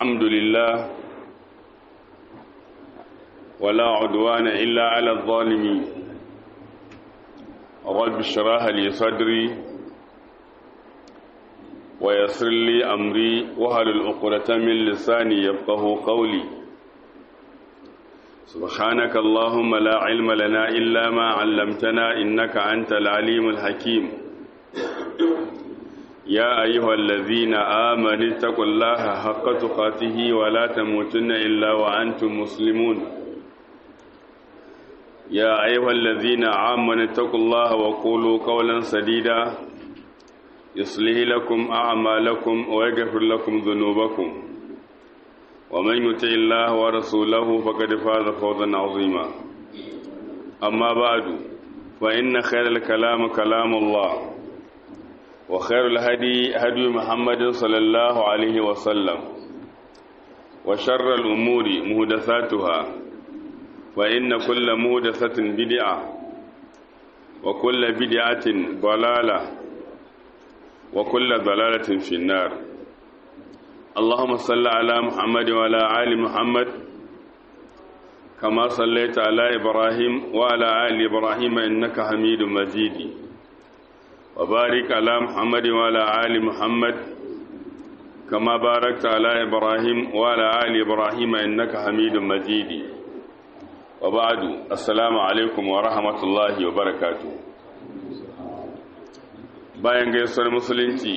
الحمد لله ولا عدوان إلا على الظالمين رب اشرح لي صدري ويسر لي أمري وهل العقدة من لساني يفقه قولي سبحانك اللهم لا علم لنا إلا ما علمتنا إنك أنت العليم الحكيم يا أيها الذين آمنوا اتقوا الله حق تقاته ولا تموتن إلا وأنتم مسلمون يا أيها الذين آمنوا اتقوا الله وقولوا قولا سديدا يصلح لكم أعمالكم ويغفر لكم ذنوبكم ومن يطع الله ورسوله فقد فاز فوزا عظيما أما بعد فإن خير الكلام كلام الله وخير الهدي هدي محمد صلى الله عليه وسلم وشر الأمور مهدثاتها فإن كل مهدثة بدعة وكل بدعة ضلالة وكل ضلالة في النار اللهم صل على محمد وعلى آل محمد كما صليت على إبراهيم وعلى آل إبراهيم إنك حميد مجيد وبارك على محمد وعلى آل محمد كما باركت على إبراهيم وعلى آل إبراهيم إنك حميد مجيد وبعد السلام عليكم ورحمة الله وبركاته bayan gaisuwar musulunci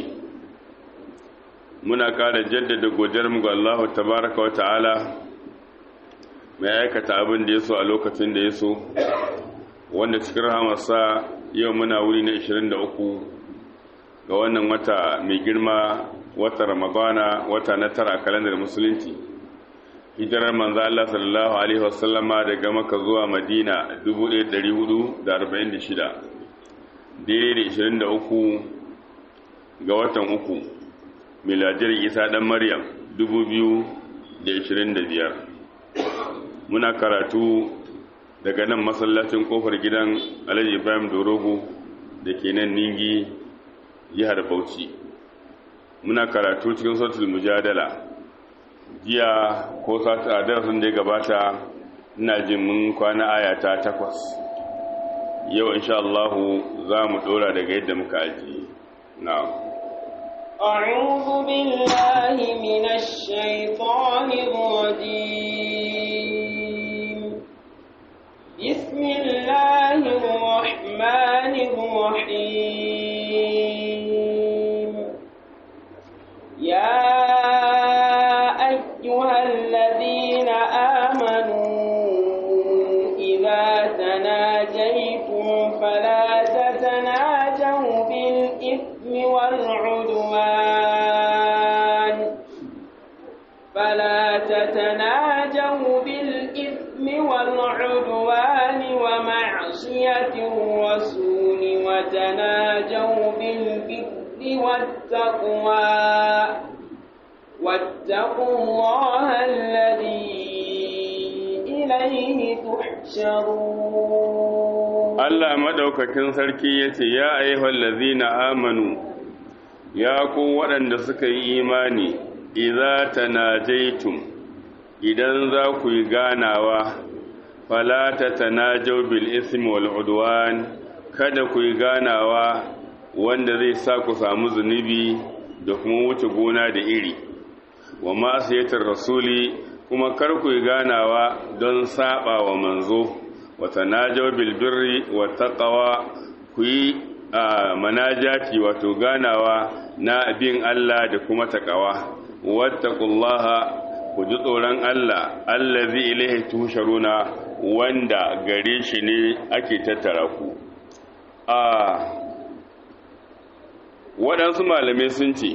muna ƙara jaddada godiyarmu ga Allah tabaraka wa ta'ala mai aikata abin da ya so a lokacin da ya so wanda cikin rahamarsa yau muna wuri na 23 ga wannan wata mai girma wata ramadana wata na tara kalandar musulunci hijirar manzo Allah sallallahu alaihi wasallama daga maka zuwa madina 1446 daidai da 23 ga watan uku miladiyar isa dan maryam 2025 muna karatu daga nan masallacin kofar gidan alhaji ibrahim dorogo da ke nan ningi jihar bauchi muna karatu cikin sautul mujadala jiya ko sata a darasin da ya gabata ina jin mun kwana ayata takwas yau insha Allahu za mu dora daga yadda muka aji na'am أعوذ بالله من الشيطان الرجيم بسم الله الرحمن الرحيم يا أيها الذين آمنوا إذا تناجيتم فلا تتناجوا بالإثم والعدوان فلا تتناجوا بالإثم والعدوان ومعصية الرسول وتناجوا بالبر والتقوى واتقوا الله الذي إليه تحشرون Allah madaukakin sarki yace ya ayyuhal ladzina amanu ya ku waɗanda suka yi imani idza tanajaitum idan za ku yi ganawa fala tatanajaw bil ismi wal udwan kada ku yi ganawa wanda zai sa ku samu zunubi da kuma wuce gona da iri wa ma'asiyatar rasuli kuma kar ku yi ganawa don saba wa manzo wa tanajaw bil birri wa taqwa ku yi manajati wato ganawa na bin Allah da kuma takawa wattaqullaha ku ji tsoron Allah allazi ilaihi tusharuna wanda gare shi ne ake tattara ku a waɗansu malamai sun ce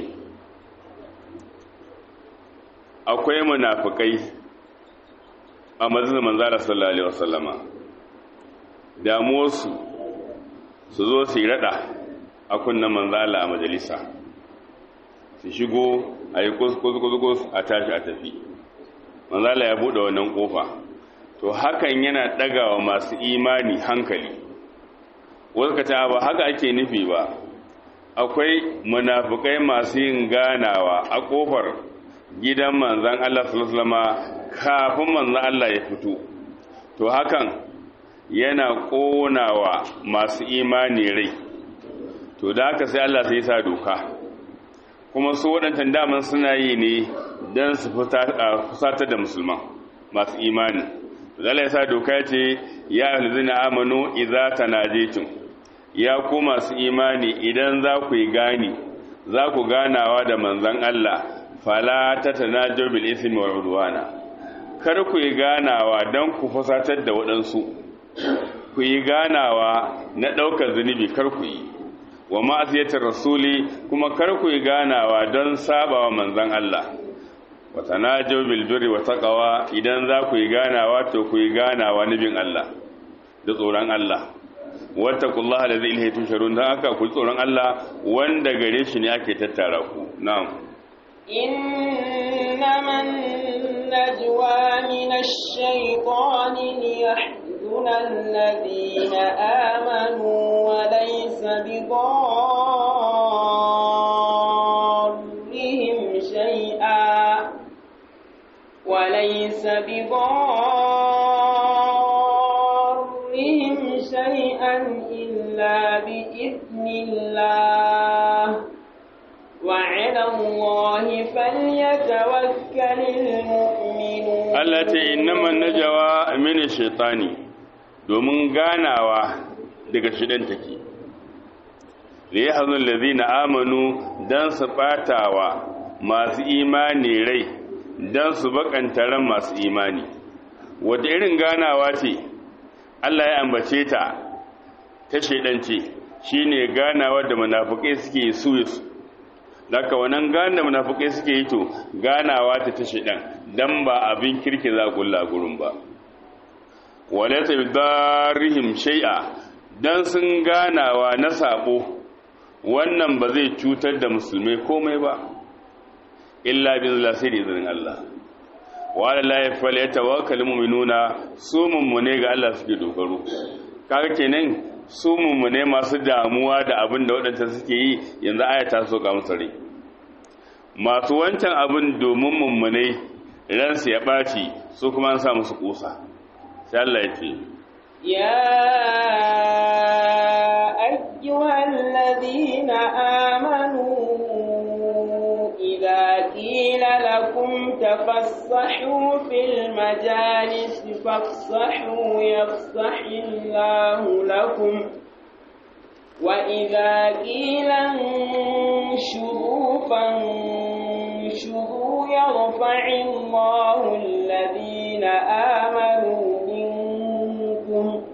akwai munafukai a mazin manzara sallallahu alaihi wasallama damuwarsu su zo su yi rada a kunnan manzala a majalisa su shigo a yi kuskus a tashi a tafi manzala ya buɗe wannan ƙofa to hakan yana ɗagawa masu imani hankali wasu ka ba haka ake nufi ba akwai munafukai masu yin ganawa a ƙofar gidan manzan Allah sallallahu kafin manzan Allah ya fito to hakan yana ƙonawa masu imani rai to da haka sai Allah sai sa doka kuma su waɗantan daman suna yi ne don su fusatar da musulman masu imani to Allah ya sa doka ce ya ahluzina amanu idza tanajitum ya ku masu imani idan za ku yi gani za ku ganawa da manzan Allah fala ta tanajo bil ismi wal udwana kar ku yi ganawa don ku fusatar da waɗansu ku yi ganawa na ɗaukar zunubi kar ku yi wa ma'asiyatar rasuli kuma kar ku yi ganawa don sabawa manzan Allah wa tanajo bil birri wa taqwa idan za ku yi ganawa to ku yi ganawa nabin Allah da tsoron Allah wattaqullaha allazi ilayhi tusharun dan haka ku tsoron Allah wanda gare shi ne ake tattara ku na'am إنما النجوى من الشيطان ليحزن الذين آمنوا وليس بضارهم شيئا وليس بضارهم شيئا إلا بإذن الله وعلى الله فليتوكل المؤمنون التي إنما النجوى من الشيطان domin ganawa daga shidan take da ya hazin lazina amanu don su ɓatawa masu imani rai don su bakanta ran masu imani wata irin ganawa ce Allah ya ambace ta ta shaidance shine ganawa da munafukai suke su daga wannan gane da munafukai suke yi to ganawa ta ta shaidan dan ba abin kirki za kulla gurin ba walaysa bidarrihim shay'a dan sun ganawa na sabo wannan ba zai cutar da musulmai komai ba illa bi sai da izinin Allah wa ala la falyatawakkalul mu'minuna su mummune ga Allah suke dogaro kaga kenan su mummune masu damuwa da abin da waɗanda suke yi yanzu aya ta so ga musu rai masu wancan abin domin mummune ransu ya ɓaci su kuma an sa musu kusa sai Allah ya ce يا أيها الذين آمنوا إذا قيل لكم تفسحوا في المجالس فافسحوا يفسح الله لكم وإذا قيل انشروا فانشروا يرفع الله الذين آمنوا منكم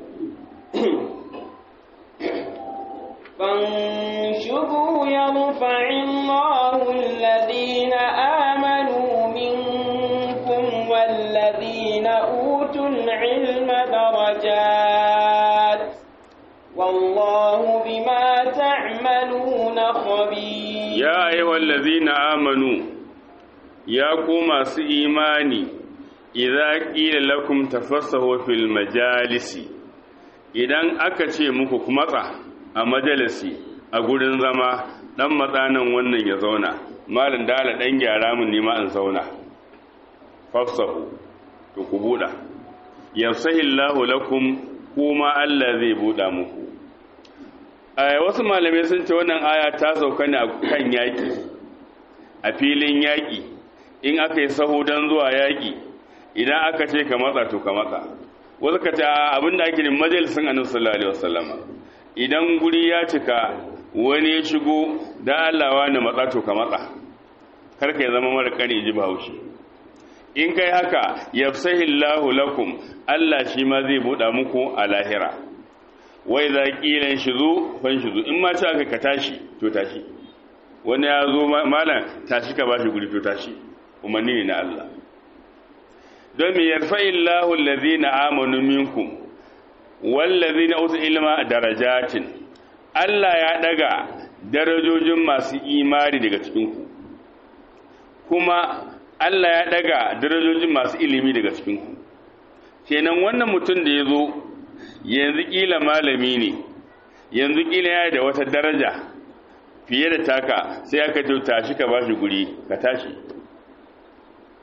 فانشروا يرفع الله الذين آمنوا منكم والذين أوتوا العلم درجات والله بما تعملون خبير يا أيها الذين آمنوا يا كما إيماني إذا قيل لكم تفسحوا في المجالس idan aka ce muku ku matsa a majalisi a gurin zama dan matsanan wannan ya zauna malin dala dan gyara mun nima in zauna fafsahu to ku buda yafsahillahu lakum kuma Allah zai buda muku wasu malamai sun ce wannan aya ta sauka ne a kan yaƙi a filin yaƙi in aka yi sahu don zuwa yaƙi idan aka ce ka matsa to ka matsa wasu ka ce abin da ake ne majalisun annabi sallallahu alaihi wasallama idan guri ya cika wani ya shigo da Allah wani matsa to ka matsa kar ka zama mara kane ji bahaushe in kai haka yafsahillahu lakum Allah shi ma zai buɗa muku a lahira wai za ƙilan shi zo fan shi zo in ma ci aka ka tashi to tashi wani ya zo malam tashi ka bashi guri to tashi umarni ne na Allah don mai yarfa illahu allazina amanu minkum wallazina utu ilma darajatin Allah ya daga darajojin masu imani daga cikinku kuma Allah ya daga darajojin masu ilimi daga cikinku kenan wannan mutum da ya zo yanzu kila malami ne yanzu kila ya da wata daraja fiye da taka sai aka ce tashi ka bashi guri ka tashi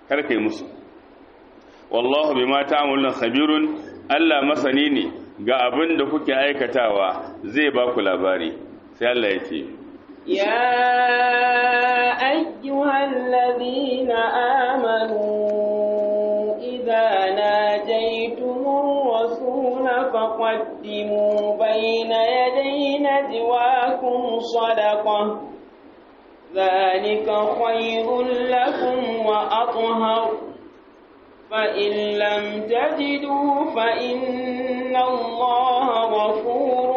kar kai musu wallahu bima ta'maluna khabirun Allah masani ne ga abin da kuke aikatawa zai ba ku labari sai Allah ya ce يا أيها الذين آمنوا إذا ناجيتم الرسول فقدموا بين يدي نجواكم صدقة ذلك خير لكم وأطهر فإن لم تجدوا فإن الله غفور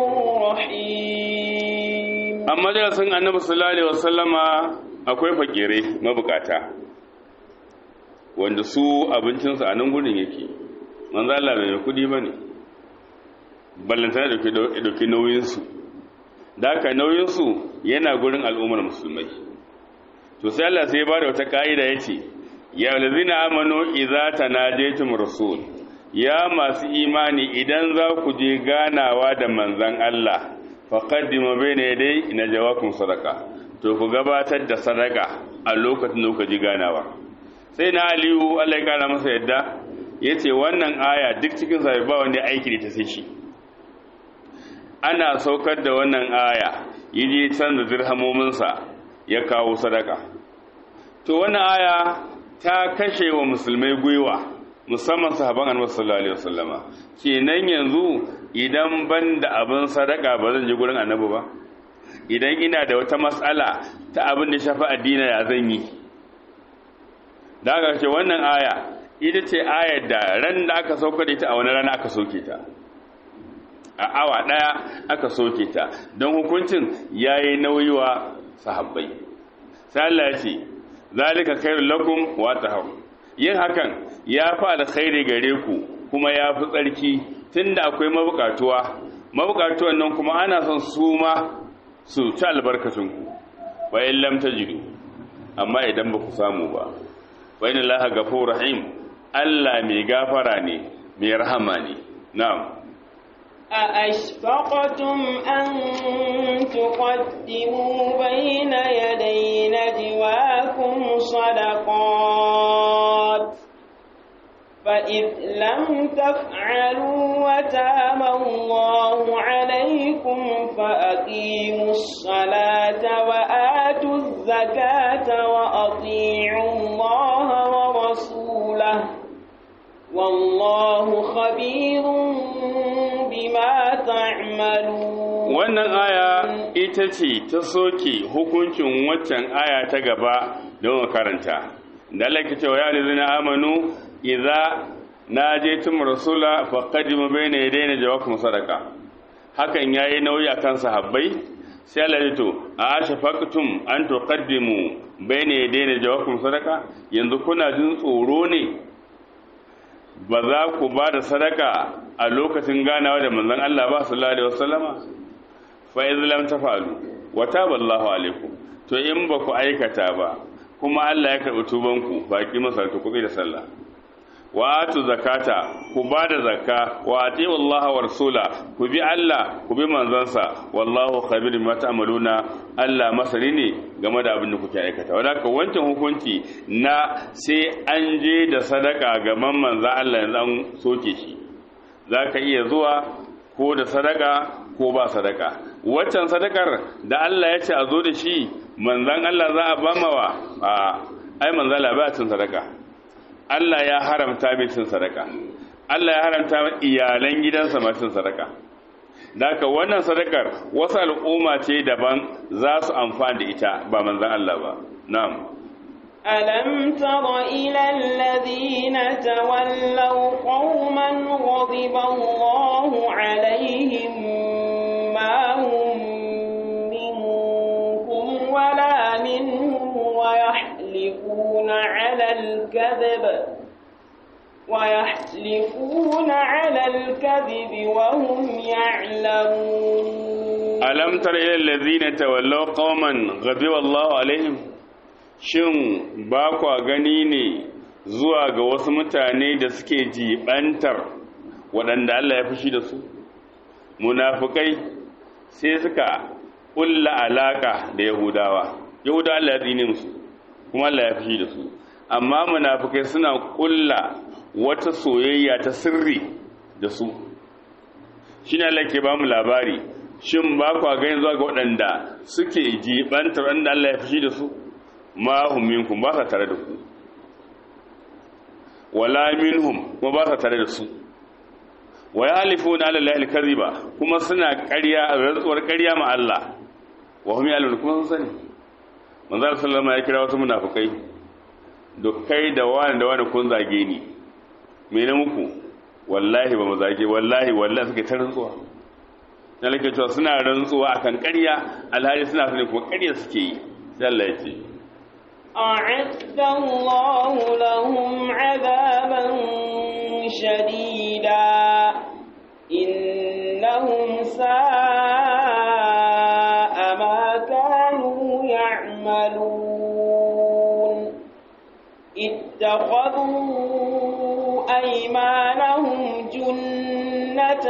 رحيم amma darasin annabi sallallahu alaihi wasallama akwai fakire mabukata wanda su abincinsu a nan gudun yake manzo Allah bai kudi bane ballantana da dauki nauyinsu da haka nauyinsu yana gurin al'ummar musulmai to sai Allah sai ya bada wata ka'ida yace ya lazina amanu idza tanajaytum rasul ya masu imani idan za ku je ganawa da manzon Allah faqaddimu bayna yaday najawakum sadaqa to ku gabatar da sadaka a lokacin da kuka ji ganawa sai na Aliyu Allah ya kara masa yadda yace wannan aya duk cikin sa ba wanda aiki da ta sai shi ana saukar da wannan aya yaje canza dirhamomin sa ya kawo sadaka to wannan aya ta kashe wa musulmai gwiwa musamman sahaban annabi sallallahu alaihi wasallama kenan yanzu idan ban da abin sadaka ba zan je gurin annabi ba idan ina da wata matsala ta abin da shafi addini ya zan yi da aka ce wannan aya ita ce ayar da ran da aka sauka da ita a wani rana aka soke ta a awa daya aka soke ta don hukuncin yayi nauyi wa sahabbai sai Allah ya ce zalika khairul lakum wa tahur yin hakan ya fa alkhairi gare ku kuma ya fi tsarki tunda akwai mabukatuwa mabukatuwan nan kuma ana son su ma su ci albarkacin ku wa in lam tajidu amma idan ba ku samu ba wa inna allaha ghafurur rahim Allah mai gafara ne mai rahama ne na'am أأشفقتم أن تقدموا بين يدي نجواكم صدقات فإذ لم تفعلوا وتاب الله عليكم فأقيموا الصلاة وآتوا الزكاة وأطيعوا الله ورسوله والله خبير بما تعملون wannan aya ita ce ta soke hukuncin waccan aya ta gaba don karanta da Allah ke cewa ya lizina amanu idza najaytum rasula faqaddimu bayna yadayna jawakum sadaqa hakan yayi nauyi akan sahabbai sai Allah ya to a shafaqtum an tuqaddimu bayna yadayna jawakum sadaqa yanzu kuna jin tsoro ne ba za ku ba da sadaka a lokacin ganawa da manzon Allah ba sallallahu alaihi wasallama fa iz lam tafalu wa taballahu alaikum to in ba ku aikata ba kuma Allah ya karɓi tubanku baki masarta ku da sallah wa atu zakata ku ba da zakka wa ati Allah wa rasula ku bi Allah ku bi manzansa wallahu khabir bima ta'maluna Allah masani ne game da abin da kuke aikata wadaka wancan hukunci na sai an je da sadaka ga manzan Allah yanzu an soke shi zaka iya zuwa ko da sadaka ko ba sadaka waccan sadakar da Allah ya ce a zo da shi manzan Allah za a bamawa a ai manzan Allah ba cin sadaka Allah ya haramta mai cin sadaka Allah ya haramta iyalan gidansa ma cin sadaka Daka wannan sadakar wasu al'umma ce daban za su amfani da ita ba manzan Allah ba na'am ألم تر إلى الذين تولوا قوما غضب الله عليهم ما هم منكم ولا منهم ويحلفون على الكذب ويحلفون على الكذب وهم يعلمون ألم تر إلى الذين تولوا قوما غضب الله عليهم shin ba kwa gani ne zuwa ga wasu mutane da suke jibantar waɗanda Allah ya fushi da su munafukai sai suka ƙulla alaƙa da yahudawa yahudawa Allah ya tsine musu kuma Allah ya fushi da su amma munafikai suna kulla wata soyayya ta sirri da su shine Allah ke ba mu labari shin ba kwa gani zuwa ga waɗanda suke jibantar wanda Allah ya fushi da su ma hum minkum ba sa tare da ku wala minhum kuma ba sa tare da su wa yahlifuna ala allahi alkaziba kuma suna ƙarya rantsuwar ƙarya ma Allah wa hum ya'lamun kuma sun sani manzo sallama ya kira wasu munafikai da kai da wani da wani kun zage ni me ne muku wallahi ba mu zage wallahi wallahi suke ta rantsuwa na lake cewa suna rantsuwa akan ƙarya alhali suna sani kuma ƙarya suke yi sai Allah ya ce أعد الله لهم عذابا شديدا إنهم ساء ما كانوا يعملون اتخذوا أيمانهم جنة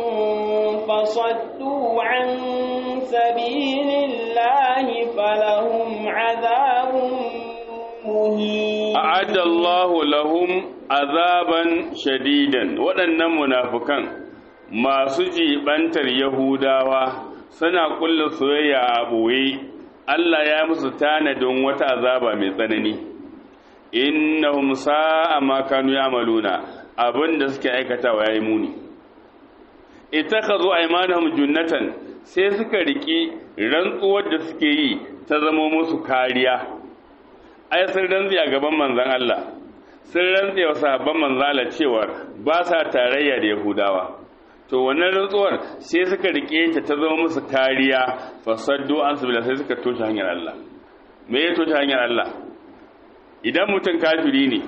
فصدوا عن سبيل الله فلهم عذاب مهين أعد الله لهم عذابا شديدا waɗannan munafukan masu jibantar Yahudawa suna kulla soyayya a ɓoye Allah ya musu tanadin wata azaba mai tsanani innahum sa'a ma kanu ya'maluna abinda suke aikatawa yayi muni ittakhadhu aymanahum junnatan sai suka riki rantsuwar da suke yi ta zama musu kariya ai sun rantsi a gaban manzon Allah sun rantsi wa sahabban manzon Allah cewa ba sa tarayya da Yahudawa to wannan rantsuwar sai suka rike ta ta zama musu kariya fasaddu an sabila sai suka toshe hanyar Allah me ya toshe hanyar Allah idan mutum kafiri ne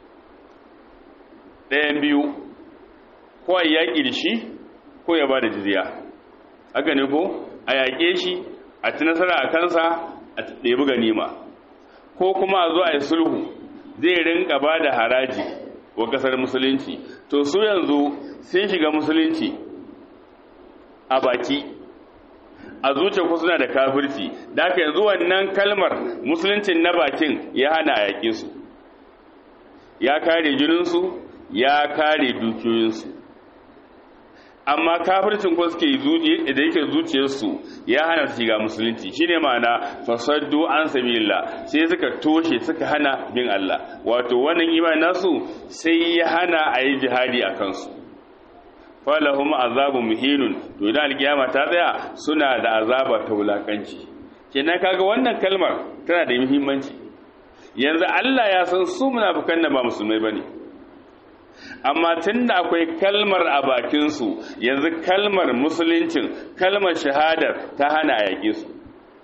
ɗayan biyu ko a yaƙi da shi ko ya ba da jizya haka ne ko a yaƙe shi a ci nasara a kansa a ɗebi ganima ko kuma a zo a yi sulhu zai rinka ba da haraji wa ƙasar musulunci to su yanzu sun shiga musulunci a baki a zuciya ku suna da kafirci da haka yanzu wannan kalmar musuluncin na bakin ya hana a yaƙe su ya kare jininsu ya kare dukiyoyinsu amma kafircin ko suke da yake zuciyarsu ya hana su shiga musulunci shine ma'ana fasaddu an sabilillah sai suka toshe suka hana bin Allah wato wannan imani nasu sai ya hana a yi jihadi a kansu falahum azabun muhinun to idan alkiyama ta tsaya suna da azaba ta wulakanci kenan kaga wannan kalmar tana da muhimmanci yanzu Allah ya san su munafikan nan ba musulmai bane amma tunda akwai kalmar a bakin su yanzu kalmar musuluncin kalmar shahadar ta hana yaƙe su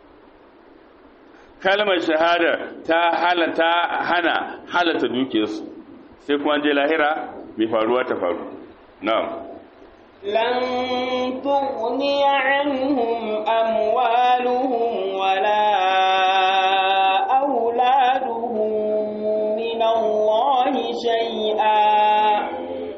kalmar shahadar ta hana ta hana halata dukiyarsu sai kuma je lahira mai faruwa ta faru na'am لن تغني عنهم أموالهم ولا أولادهم من الله شيئا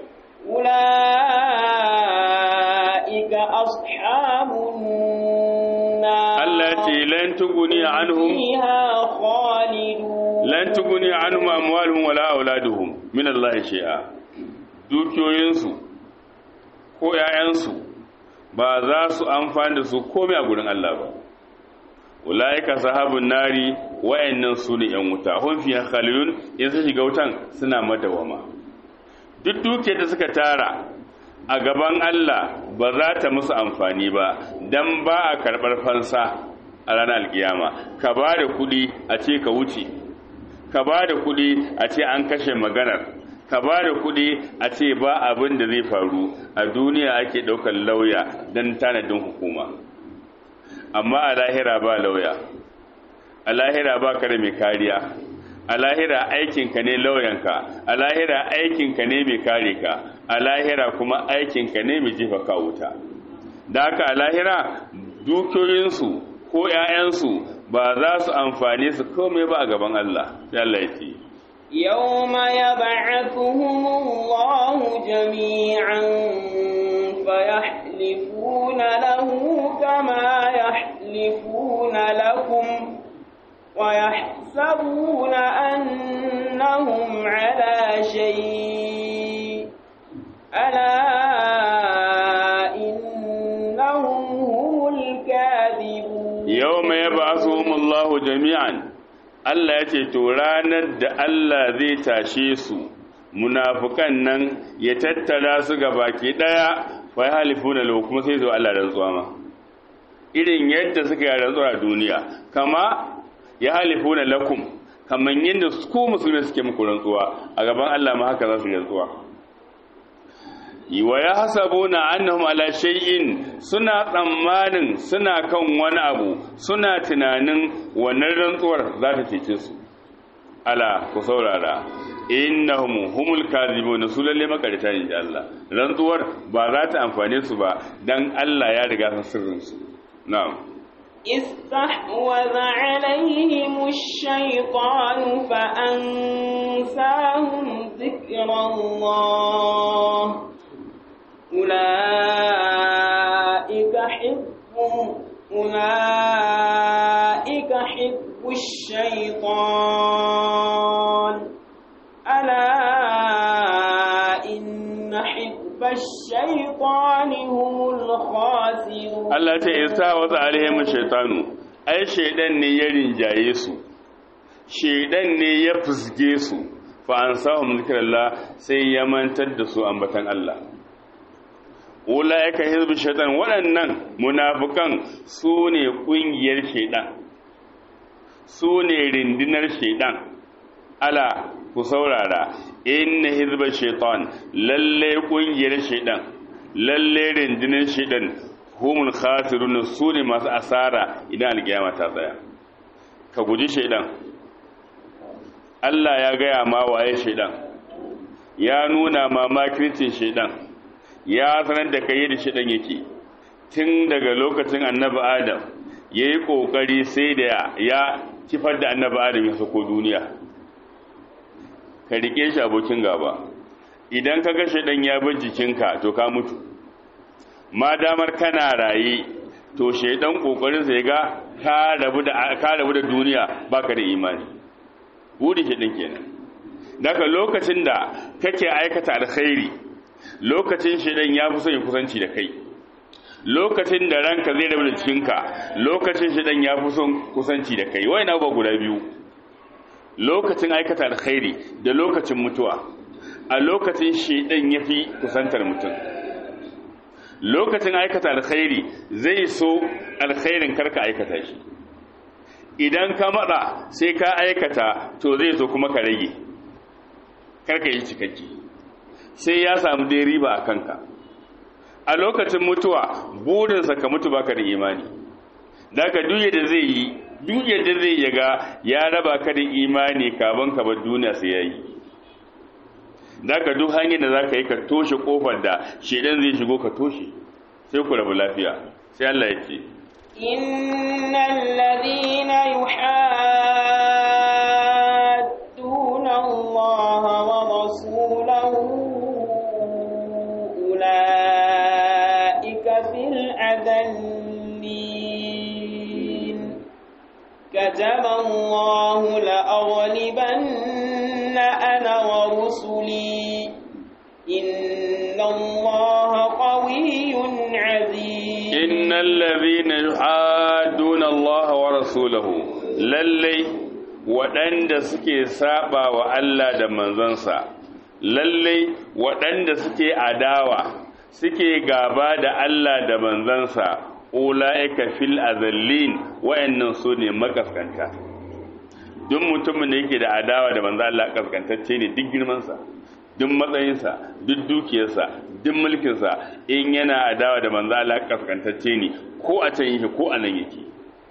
أولئك أصحاب النار التي لن تغني عنهم فيها خالدون lan tuguni anhum amwaluhum wala auladuhum min Allah shay'a dukiyoyinsu ko ƴaƴansu ba za su amfani da su komai a gurin Allah ba ulaika sahabun nari wa'annan su ne ƴan wuta hum fiha khalidun in su shiga wutan suna madawama duk dukiyar da suka tara a gaban Allah ba za ta musu amfani ba dan ba a karɓar fansa a ranar alkiyama ka ba da kuɗi a ce ka wuce ka ba da kuɗi a ce an kashe maganar ka ba da kuɗi a ce ba abin da zai faru a duniya ake ɗaukar lauya don tanadin hukuma amma a lahira ba lauya a lahira ba ka da mai kariya a lahira aikinka ne lauyanka a lahira aikinka ne mai kare ka a lahira kuma aikinka ne mai jefa ka wuta da haka a lahira dukiyoyinsu ko 'ya'yansu ba za su amfane su komai ba a gaban Allah Allah ya ce يوم يبعثهم الله جميعا فيحلفون له كما يحلفون لكم ويحسبون أنهم شيء ألا إنهم هم الكاذبون yau mai ba su Allahu jami'an Allah ya ce to ranar da Allah zai tashe su munafukan nan ya tattara su ga baki daya fa ya halifu na lau kuma sai zo Allah rantsuwa ma irin yadda suka yi rantsuwa a duniya kama ya halifu na lakum kamar yadda ku musulmi suke muku rantsuwa a gaban Allah ma haka za su yi rantsuwa wa ya hasabu na annahum ala shay'in suna tsammanin suna kan wani abu suna tunanin wannan rantsuwar za ta cece su ala ku saurara innahum humul kadhibun su lalle makarita ne da Allah rantsuwar ba za ta amfane su ba dan Allah ya riga san sirrin su na'am استحوذ عليهم الشيطان فأنساهم ذكر الله أولئك حزب أولئك حزب الشيطان ألا إن حزب الشيطان هم الخاسرون Allah ta isa wa alaihim shaytanu ai shaydan ne ya rinjaye su shaydan ne ya fusge su fa ansahum zikrallah sai ya mantar da su ambatan Allah ulaika hizbu shaytan waɗannan munafikan su ne ƙungiyar shaydan su ne rindinar shaydan ala ku saurara inna hizba shaytan lalle ƙungiyar shaydan lalle rindinar shaydan humul khasirun su ne masu asara idan alkiyama ta tsaya ka guji shaidan Allah ya gaya ma waye shaidan ya nuna ma makircin shaidan ya sanar da kai da shaidan yake tun daga lokacin annabi adam ya yi ƙoƙari sai da ya kifar da annabi adam ya sako duniya ka rike shi abokin gaba idan ka ga shaidan ya bar jikinka to ka mutu ma damar kana raye to shaidan kokarin sai ga ka rabu da ka rabu da duniya baka da imani buri shaidan kenan daga lokacin da kake aikata alkhairi lokacin shaidan ya fi son ya kusanci da kai lokacin da ranka zai rabu da cikinka lokacin shaidan ya fi son kusanci da kai wai na ba guda biyu lokacin aikata alkhairi da lokacin mutuwa a lokacin shaidan ya fi kusantar mutum lokacin aikata alkhairi zai so alkhairin karka aikata shi idan ka matsa sai ka aikata to zai so kuma ka rage karka yi cikakke sai ya samu dai riba a kanka a lokacin mutuwa burinsa ka mutu baka da imani daga duk da zai yi duk yadda zai yaga ya raba ka da imani kaban ka bar duniya sai yayi daga duk hanyar da zaka yi ka toshe kofar da shedan zai shigo ka toshe sai ku rabu lafiya sai Allah ya ce innal ladina yuhadduna Allah wa rasulahu ulaika fil adallin kataba Allah la'aghlibanna ana wa rusuli inna Allah qawiyyun aziz innal ladhina yuhadduna Allah wa rasulahu lallai waɗanda suke saba wa Allah da manzansa lallai waɗanda suke adawa suke gaba da Allah da manzansa ula'ika fil azallin wayannan su ne makaskanta duk mutumin da yake da adawa da manzo Allah kaskantacce ne duk girmansa duk matsayinsa duk dukiyarsa duk mulkinsa in yana adawa da manzo Allah kaskantacce ne ko a can yake ko a nan yake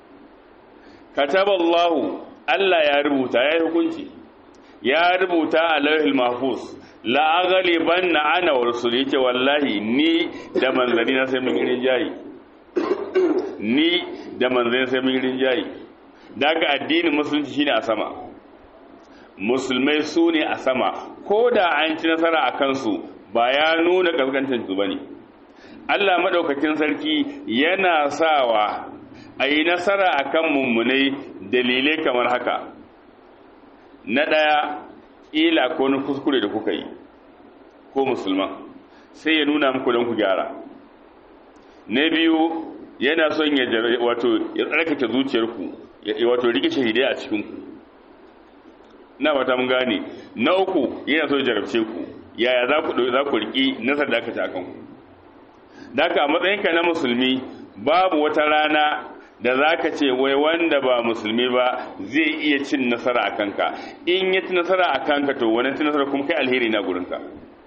kataballahu Allah ya rubuta ya yi hukunci ya rubuta a lauhil mahfuz la aghlibanna ana wa rusul yake wallahi ni da manzani na sai mun yi rinjayi ni da manzani sai mun yi rinjayi daga addinin musulunci shine a sama musulmai su ne a sama ko da an ci nasara a kansu ba ya nuna kaskantar su bane Allah madaukakin sarki yana sawa a yi nasara a kan mummunai dalilai kamar haka na ɗaya ƙila ko wani kuskure da kuka yi ko musulman sai ya nuna muku don ku gyara na biyu yana son ya wato ya tsarkake zuciyarku wato rike shahidai a cikinku na wata mun gane na uku yana so ya jarabce ku yaya za ku za ku riki nasar da aka ci akan ku daka a matsayinka na musulmi babu wata rana da za ka ce wai wanda ba musulmi ba zai iya cin nasara a kanka in ya ci nasara a kanka to wani ci nasara kuma kai alheri na gurinka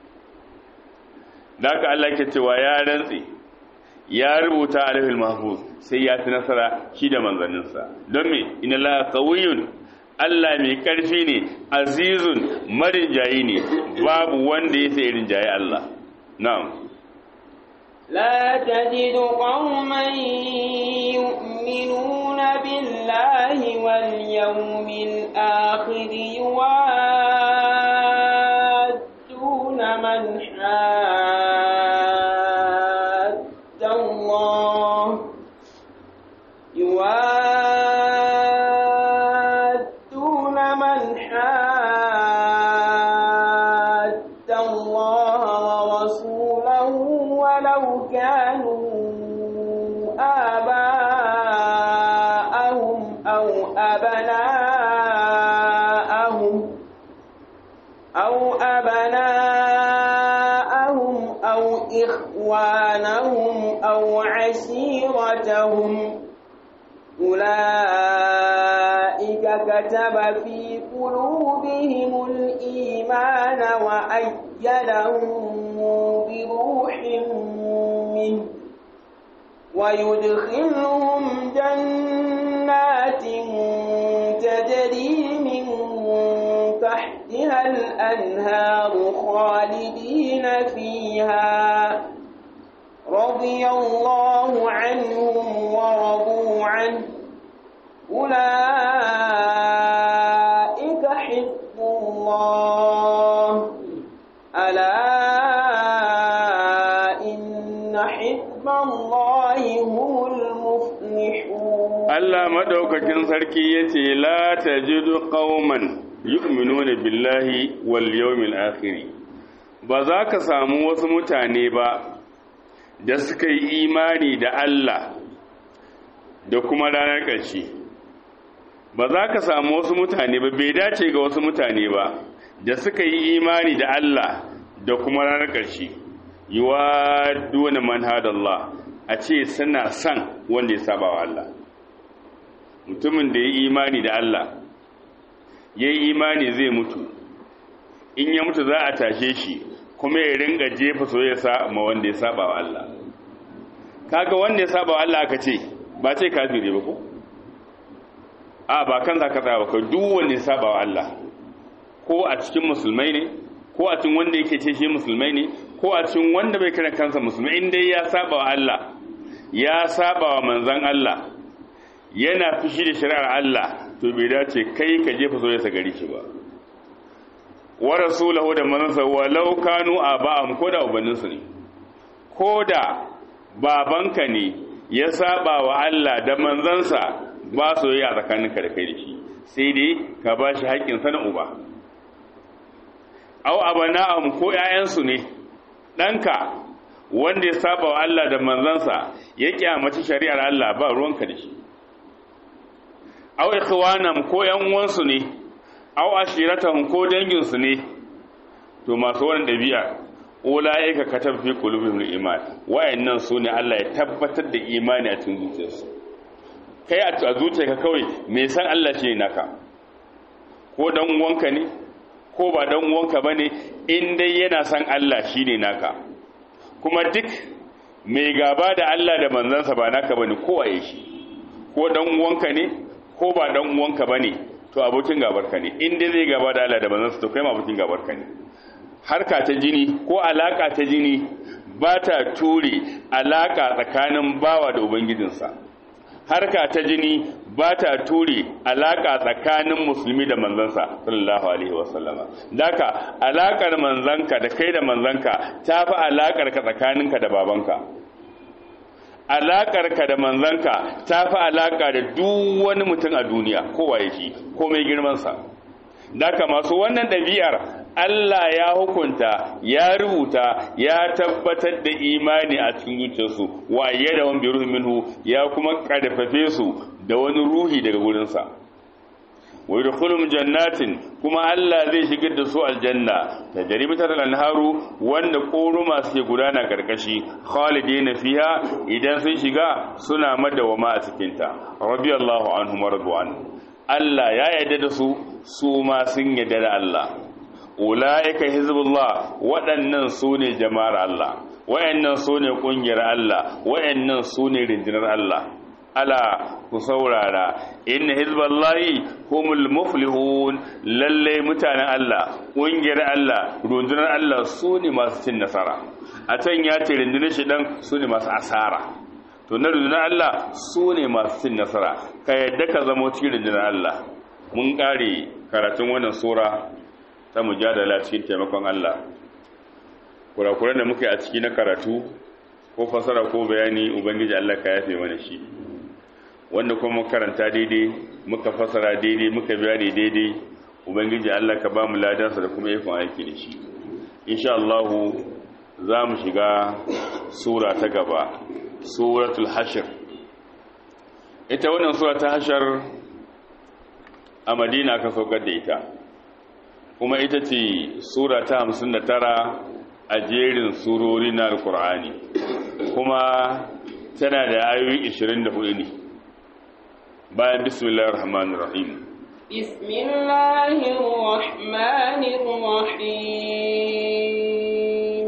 da haka Allah ke cewa ya rantse ya rubuta alifil mahfuz sai ya ci nasara shi da manzanninsa don me inna la qawiyyun Allah mai karfi ne azizun marinjayi ne babu wanda ya sai rinjaye Allah na'am لا تجد قوما يؤمنون بالله واليوم الآخر يوادون من حاد الله يوادون من حاد الله ورسوله ولو كانوا آباءهم أو أبناءهم أو أبناءهم أو إخوانهم أو عشيرتهم أولئك كتب في قلوبهم الإيمان وأيدهم بروح منه ويدخلهم جنات تجري من تحتها الأنهار خالدين فيها رضي الله عنهم ورضوا عنه أولئك حزب الله ألا إن حزب الله هم المفلحون Allah madaukakin sarki yace la tajidu qauman yu'minuna billahi wal yawmil akhir ba za ka samu wasu mutane ba da suka yi imani da Allah da kuma ranar ƙarshe ba za ka samu wasu mutane ba bai dace ga wasu mutane ba da suka yi imani da Allah da kuma ranar ƙarshe yiwa duwane manhadallah a ce suna son wanda ya saba wa Allah mutumin da ya yi imani da Allah ya yi imani zai mutu in ya mutu za a tashe shi kuma ya ringa jefa soyayya ma wanda ya saba wa Allah kaga wanda ya saba wa Allah aka ce ba ce kafiri ba ko a ba kan zaka tsaya ba ka duk wanda ya saba wa Allah ko a cikin musulmai ne ko a cikin wanda yake ce shi musulmai ne ko a cikin wanda bai kira kansa musulmai in dai ya saba wa Allah ya saba wa manzon Allah yana fushi da shari'ar Allah to bai dace kai ka jefa soyayya gari shi ba wa rasulahu da manzansa walau kanu aba'am ko da ubanninsu ne ko da babanka ne ya saba wa Allah da manzansa ba soyayya tsakaninka da kai da shi sai dai ka ba shi haƙƙin na uba aw abana'am ko ƴaƴansu ne ɗanka wanda ya saba wa Allah da manzansa ya kyamaci shari'ar Allah ba ruwanka da shi aw ikhwanam ko ƴan uwansu ne aw ashiratam ko danginsu ne to masu wannan dabi'a ulaika katab fi qulubihim iman wayannan su ne Allah ya tabbatar da imani a cikin zuciyarsu kai a zuciyarka kawai me san Allah shi naka ko dan uwanka ne ko ba dan uwanka bane in dai yana san Allah shine naka kuma duk mai gaba da Allah da manzansa ba naka bane ko waye shi ko dan uwanka ne ko ba dan uwanka bane to abokin gabarka ne in dai zai gaba da Allah da manzansa to kai ma abokin gabarka ne harka ta jini ko alaka ta jini ba ta ture alaka tsakanin bawa da ubangijinsa harka ta jini ba ta ture alaka tsakanin musulmi da manzansa sallallahu alaihi wasallama daka alakar manzanka da kai da manzanka ta fi alakar ka tsakaninka da babanka alakar ka da manzanka ta fi alaka da duk wani mutum a duniya kowa yake ko mai girmansa daka masu wannan ɗabi'ar Allah ya hukunta ya rubuta ya tabbatar da imani a cikin zuciyarsu wa da wani biruhu minhu ya kuma karfafe su da wani ruhi daga gurinsa wa yadkhulum jannatin kuma Allah zai shigar da su aljanna da jaribatar anharu wanda koruma suke gudana karkashi khalidina fiha idan sun shiga suna madawama a cikin ta radiyallahu anhum radwan Allah ya yarda da su su ma sun yarda da Allah ulaika hizbullah waɗannan su ne jama'ar Allah wayannan su ne ƙungiyar Allah wayannan su ne rindinar Allah ala ku saurara inna hizballahi humul muflihun lalle mutanen Allah ƙungiyar Allah rundunar Allah su ne masu cin nasara a can ya ce rundunar shi dan su ne masu asara to na rundunar Allah su ne masu cin nasara ka yadda ka zama cikin rundunar Allah mun ƙare karatun wannan sura ta mujadala cikin taimakon Allah kurakuran da muka yi a ciki na karatu ko fasara ko bayani ubangiji Allah ka yafe mana shi wanda kuma karanta daidai muka fasara daidai muka bayani daidai ubangiji Allah ka ba mu ladansa da kuma ikon aiki da shi insha Allah za mu shiga sura ta gaba suratul hashir ita wannan sura ta hashar a madina ka saukar da ita kuma ita ce sura ta hamsin da tara a jerin surori na alkur'ani kuma tana da ayoyi 24 ne bayan bismillahir rahmanir rahim bismillahir rahmanir rahim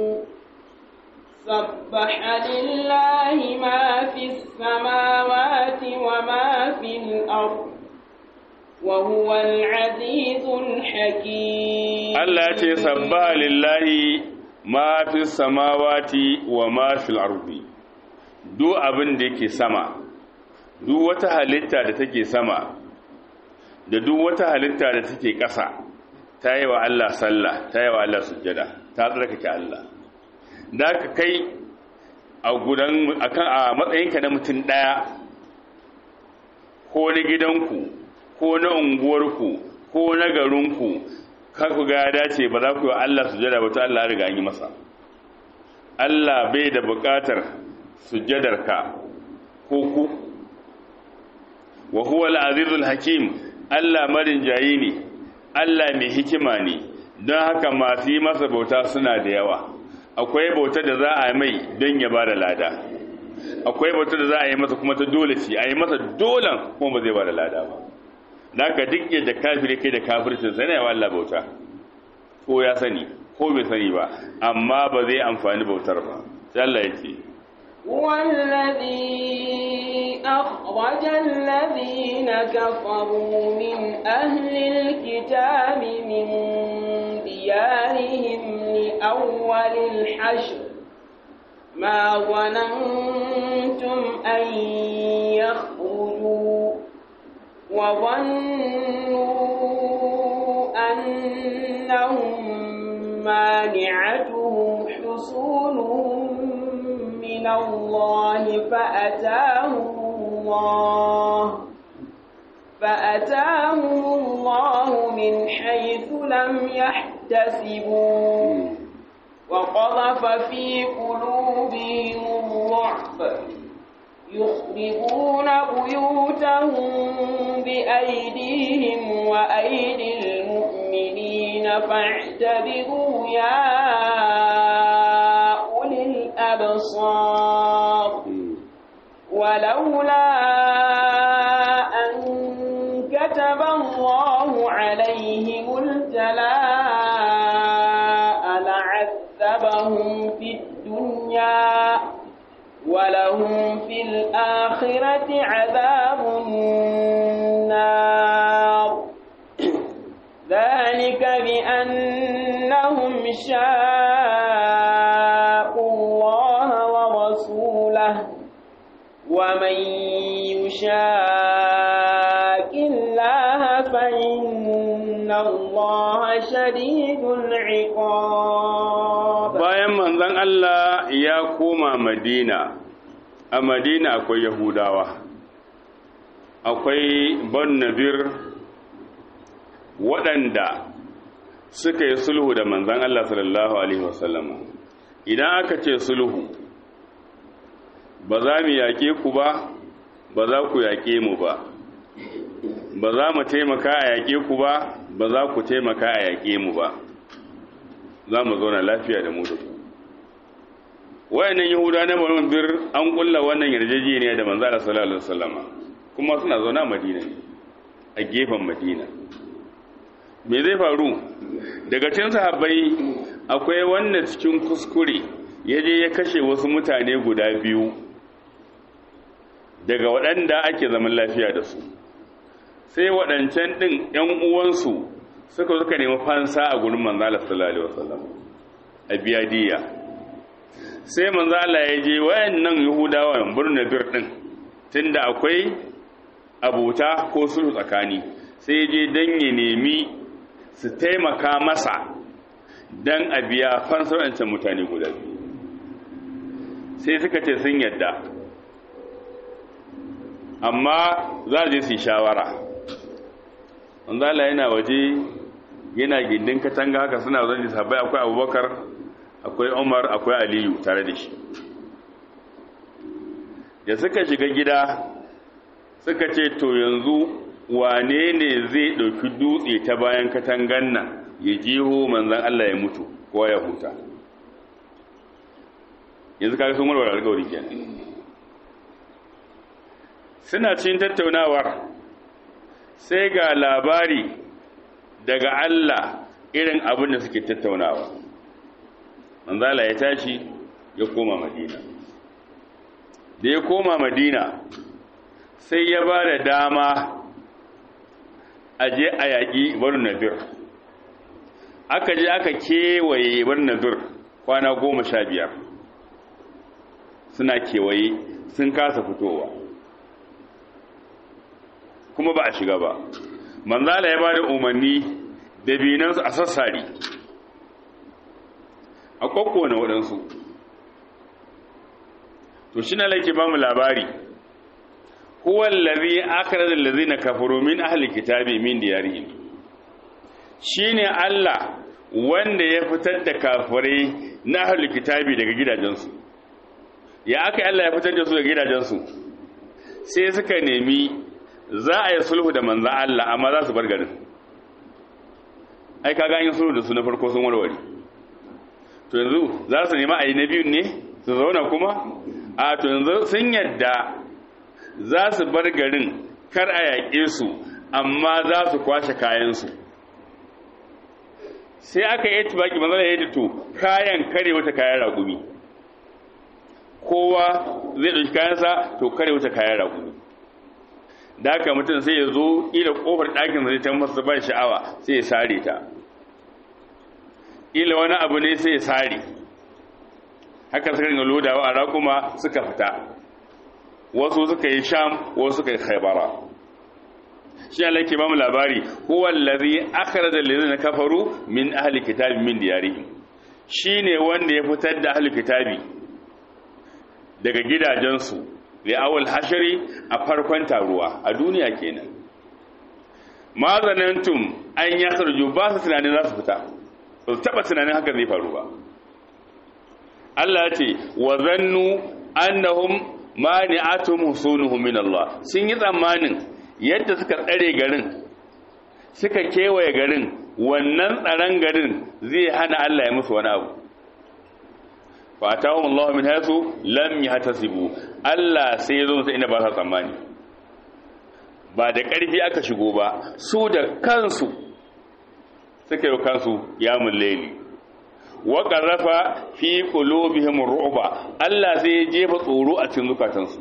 sabbaha lillahi ma fis samawati wa ma fil ardh وهو العزيز الحكيم الله يتي سبح لله ما في السماوات وما في الأرض duk abin da yake sama duk wata halitta da take sama da duk wata halitta da take ƙasa ta yi wa Allah sallah ta yi wa Allah sujjada ta tsarkake Allah da ka kai a gudan akan a matsayinka na mutum ɗaya ko na gidanku ko na unguwarku ko na garinku kar ku ga dace ba za ku yi Allah sujada ba to Allah ya riga an yi masa Allah bai da buƙatar sujadarka ko ku wa huwa al-azizul hakim Allah marin jayi ne Allah mai hikima ne don haka masu yi masa bauta suna da yawa akwai bauta da za a mai don ya bada lada akwai bauta da za a yi masa kuma ta dole ce a yi masa dolan kuma ba zai bada lada ba da ka duk yadda kafiri kai da kafircin sai na yawa Allah bauta ko ya sani ko bai sani ba amma ba zai amfani bautar ba sai Allah ya ce والذي أخرج الذين كفروا من أهل الكتاب من ديارهم لأول الحشر ما ظننتم أن يخرجوا وظنوا أنهم مانعتهم حصولهم من الله فأتاهم الله فأتاهم الله من حيث لم يحتسبوا وقذف في قلوبهم الرعب يخربون بيوتهم بأيديهم وأيدي المؤمنين فاعتبروا يا أولي الأبصار ولولا أن كتب الله عليهم الجلاء لعذبهم في الدنيا ولهم في الآخرة عذاب النار ذلك بأنهم شاءوا الله ورسوله ومن يشاك الله فإن الله شديد العقاب bayan manzon Allah ya koma Madina a Madina akwai Yahudawa akwai Ban Nabir waɗanda suka yi sulhu da manzan Allah sallallahu Alaihi wasallama idan aka ce sulhu ba za mu yaƙe ku ba ba za ku yaƙe mu ba ba za mu taimaka a yaƙe ku ba ba za ku taimaka a yaƙe mu ba za mu zauna lafiya da mu da ku wayannan yahuda na banu bir an kulla wannan yarjejeniya da manzo Allah sallallahu alaihi wasallama kuma suna zauna a Madina ne a gefen Madina me zai faru daga cikin sahabbai akwai wanda cikin kuskure ya je ya kashe wasu mutane guda biyu daga waɗanda ake zaman lafiya da su sai waɗancan ɗin ‘yan uwansu suka suka nemi fansa a gurin manzala sallallahu alaihi wasallam a biya diya sai manzala ya je wayannan yahudawa birnin bir ɗin tunda akwai abuta ko sulhu tsakani sai ya je don ya nemi su taimaka masa don a biya fansar wancan mutane guda biyu sai suka ce sun yadda amma za a je su yi shawara wanzala yana waje yana gindin katanga haka suna zan sahabbai akwai abubakar akwai umar akwai aliyu tare da shi da suka shiga gida suka ce to yanzu wane ne zai ɗauki dutse ta bayan katangan nan ya jiho manzan Allah ya mutu ko ya huta yanzu kaga sun warware alƙawari kenan suna cin tattaunawar sai ga labari daga Allah irin abin da suke tattaunawa manzala ya tashi ya koma madina da ya koma madina sai ya ba da dama a je a yaƙi bar nadir aka je aka kewaye bar nadir kwana goma sha biyar suna kewaye sun kasa fitowa kuma ba a shiga ba manzala ya ba da umarni da binansu a sassari a na waɗansu to shi na laike ba mu labari huwa allazi akhraja allazina kafaru min ahli kitabi min diyarihim shine Allah wanda ya fitar da kafirai na ahli kitabi daga gidajensu ya aka Allah ya fitar da su daga gidajensu sai suka nemi za a yi sulhu da manzan Allah amma za su bar garin ai kaga an yi sulhu da su na farko sun warware to yanzu za su nema a yi na biyun ne su zauna kuma a to yanzu sun yadda za su bar garin kar a yaƙe su amma za su kwashe kayansu sai aka yi tubaki manzan ya yi to kayan kare wata kayan raƙumi kowa zai ɗauki kayansa to kare wata kayan raƙumi da haka mutum sai ya zo ila kofar ɗakin zai ta masa ban sha'awa sai ya sare ta ila wani abu ne sai ya sare haka suka ringa lodawa a raƙuma suka fita wasu suka yi sham wasu suka yi khaibara shi Allah ke ba mu labari huwa allazi akhraja allazina kafaru min ahli kitabi min diyarihim shine wanda ya fitar da ahli kitabi daga gidajensu li awal hashari a farkon taruwa a duniya kenan ma zanantum an ya sarju ba su tunanin za su fita ba su taba tunanin haka zai faru ba Allah ce wa zannu annahum mani'atum husunuhum min Allah sun yi tsammanin yadda suka tsare garin suka kewaye garin wannan tsaron garin zai hana Allah ya musu wani abu fatahum Allah min haythu lam yahtasibu Allah sai ya zo musu inda ba sa tsammani ba da ƙarfi aka shigo ba su da kansu suka yi kansu yamun laili wa qarrafa fi qulubihim ru'ba Allah sai ya jefa tsoro a cikin zukatansu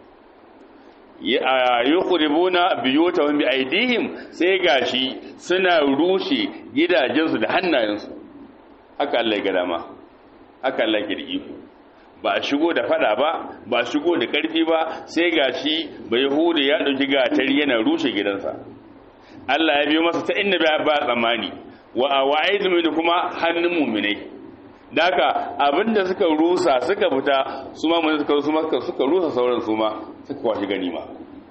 ya yukhribuna biyutahum bi aidihim sai gashi suna rushe gidajensu da hannayensu haka Allah ya ga dama haka Allah ya iko ba a shigo da fada ba ba shigo da karfi ba sai gashi bai hude ya dauki gatari yana rushe gidansa Allah ya biyo masa ta inda ba ba tsammani wa awaidu min kuma hannun mu'minai daka abinda suka rusa suka fita su ma mun suka suka suka rusa sauran su ma suka kwashi ganima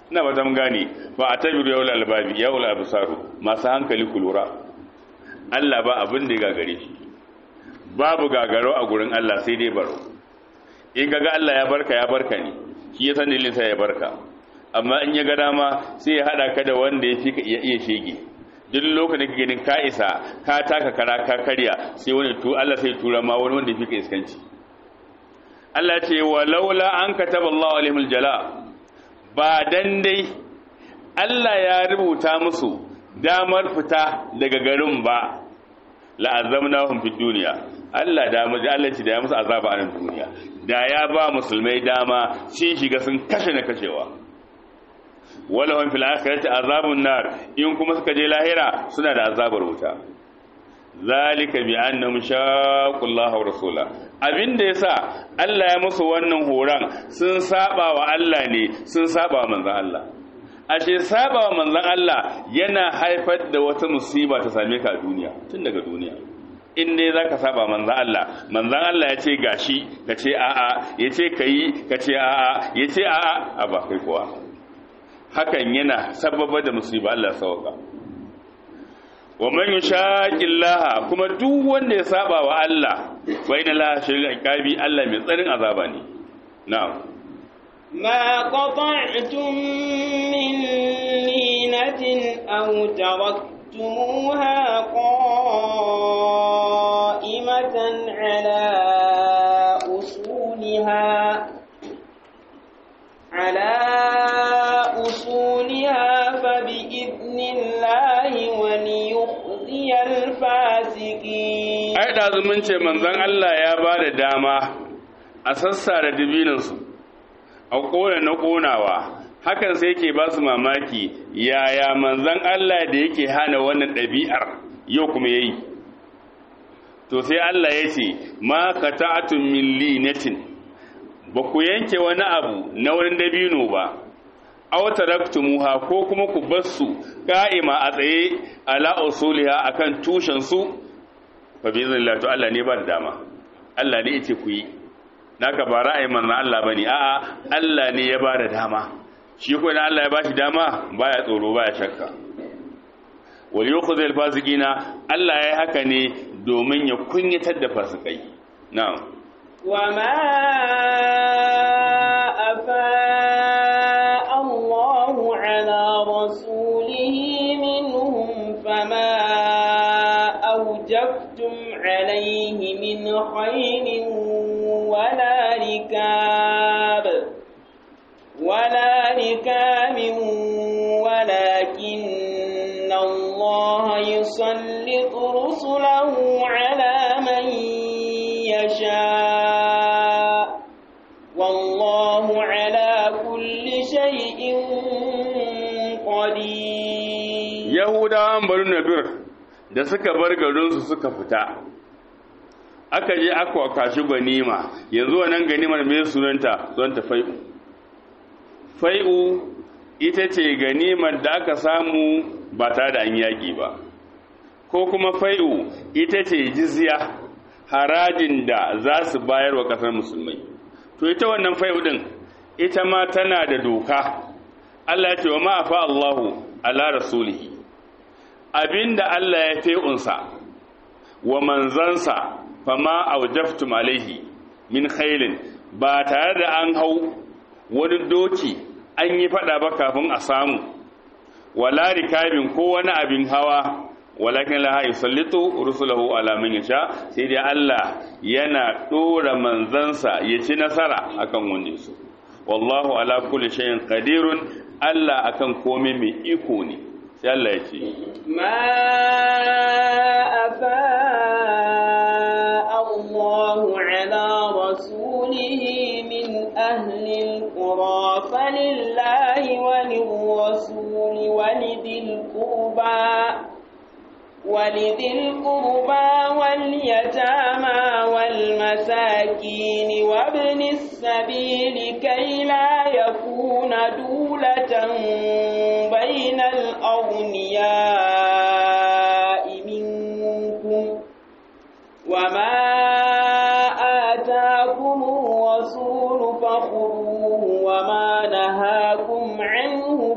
ina ba mun gane ba a tabiru yawul albabi yawul absaru masu hankali ku lura Allah ba abin da ya gagare shi babu gagaro a gurin Allah sai dai baro in kaga Allah ya barka ya barka ne shi ya san dalilin sa ya barka amma in ya ga dama sai ya hada ka da wanda ya fi ka iya iya shege duk lokacin da ganin ka isa ka taka kara ka karya sai wani tu Allah sai tura ma wani wanda ya fi ka iskanci Allah ce wa laula an kataba Allah alaihimul jala ba dan dai Allah ya rubuta musu damar fita daga garin ba la'azzamnahum fid dunya Allah da mu Allah ce da ya musu azaba a nan duniya da ya ba musulmai dama sun shiga sun kashe na kashewa walahum fil akhirati azabun nar in kuma suka je lahira suna da azabar wuta zalika bi annahum shaqullaha wa rasula abinda yasa Allah ya musu wannan horan sun saba wa Allah ne sun saba wa manzon Allah ashe saba wa manzon Allah yana haifar da wata musiba ta same ka a duniya tun daga duniya in dai zaka saba manzon Allah manzon Allah ya ce gashi ka ce a'a ya ce kayi ka ce a'a ya ce a'a a ba kai kuwa hakan yana sababa da musiba Allah sauka wa man yushaqillaha kuma duk wanda ya saba wa Allah wa inna la shari'a iqabi Allah mai tsarin azaba ne na'am ما قطعتم من لينة أو تركتموها قائمة على أصولها على أصولها فبإذن الله وليخزي الفاسقين ai da mun ce manzon Allah ya ba da dama a sassara dibinansu a ƙona na ƙonawa hakan sai ke ba su mamaki yaya manzon Allah da yake hana wannan ɗabi'ar yau kuma ya yi to sai Allah ya ce ma ka ta'atun min linatin ba ku yanke wani abu na wani dabino ba aw taraktumuha ko kuma ku bar su ka'ima a tsaye ala usuliha akan tushen su fa bi iznillah to Allah ne ba da dama Allah ne yace ku yi naka ba ra'ayin manzon Allah bane a'a Allah ne ya ba da dama shi ko idan Allah ya bashi dama baya tsoro baya shakka wal yukhzi al fasiqina Allah ya haka ne domin ya kunyatar da fasikai na'am وما أفاء الله على رسوله منهم فما أوجفتم عليه من خير ولا ركاب ولا ركاب ولكن الله يسلط رسله على من يشاء والله على كل شيء قدير yahudawan bari nadir da suka bar garinsu suka fita aka je aka kashi ganima yanzu wannan ganimar mai sunanta zonta fai'u fai'u ita ce ganimar da aka samu ba tare da an yaƙi ba ko kuma fai'u ita ce jizya harajin da za su bayar wa ƙasar musulmai to ita wannan fai'u din ita ma tana da doka Allah ya ce wa ma'afa Allahu ala rasulihi abinda Allah ya fe'unsa wa manzansa fama aujaftum alaihi min khailin ba tare da an hau wani doki an yi fada ba kafin a samu wala rikabin ko wani abin hawa walakin la yusallitu rusulahu ala man yasha sai dai Allah yana dora manzansa ya ci nasara akan wanda su wallahu ala kulli shay'in qadirun Allah akan komai mai iko ne sai Allah ya ce ما أفاء الله على رسوله من أهل القرى فلله وللرسول ولذي القربى ولذي القربى واليتامى والمساكين وابن السبيل كي لا يكون دولة بين الأغنياء منكم وما آتاكم الرسول فخذوه وما نهاكم عنه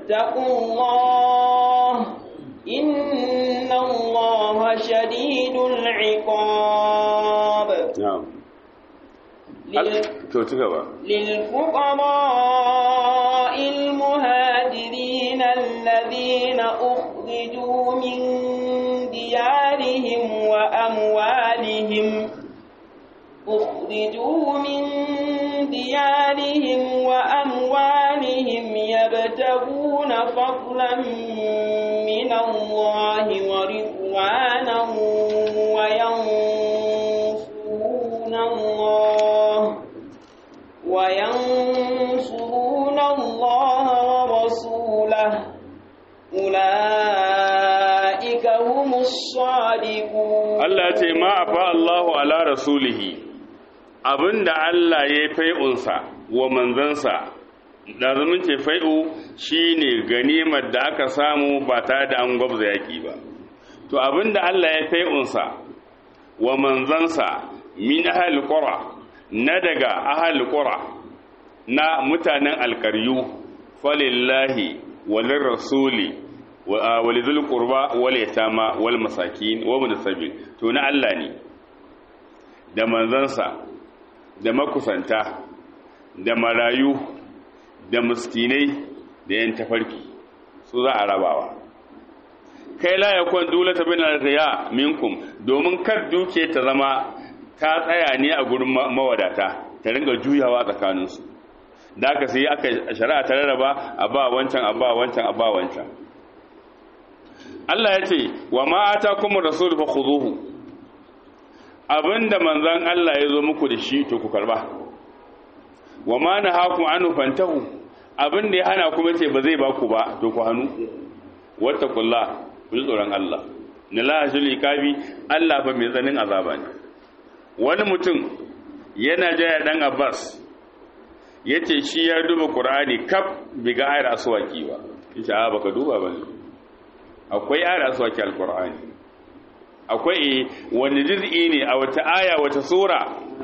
واتقوا الله إن الله شديد العقاب na'am لل- to ci gaba للفقراء المهاجرين الذين أخرجوا من ديارهم وأموالهم أخرجوا من ديارهم وأموالهم يبتغون فضلا من الله ورضوانا وينصرون الله وينصرون الله ورسوله أولئك هم الصادقون Allah ce ma afa Allahu ala rasulihi abinda Allah ya fai'unsa wa manzansa da zaman ce fai'u shine ganimar da aka samu ba tare da an gwabza yaki ba to abinda Allah ya fai'unsa wa manzansa min ahli qura na daga ahli qura na mutanen alkaryu falillahi walir rasuli walidul qurba wal yatama wal masakin wa ibn sabil to na Allah ne da manzansa da makusanta da marayu da miskinai da yan tafarki su za a rabawa kai la yakun dulata bin al-riya minkum domin kar duke ta zama ta tsaya ne a gurin mawadata ta ringa juyawa tsakaninsu da aka sai aka shari'a ta rarraba a ba wancan a ba wancan a ba wancan Allah ya ce wa ma atakum rasul fa khuduhu abinda manzon Allah ya zo muku da shi to ku karba wa ma nahakum anhu fantahu abinda ya hana kuma ce ba zai ba ku ba to ku hanu wattaqullah ku ji tsoron Allah na la shuli kabi Allah fa mai tsanin azaba ne wani mutum yana jaya dan Abbas yace shi ya duba Qur'ani kaf biga ayar aswaki ba yace a baka duba ba ne akwai ayar aswaki alqur'ani akwai wani juz'i ne a wata aya wata sura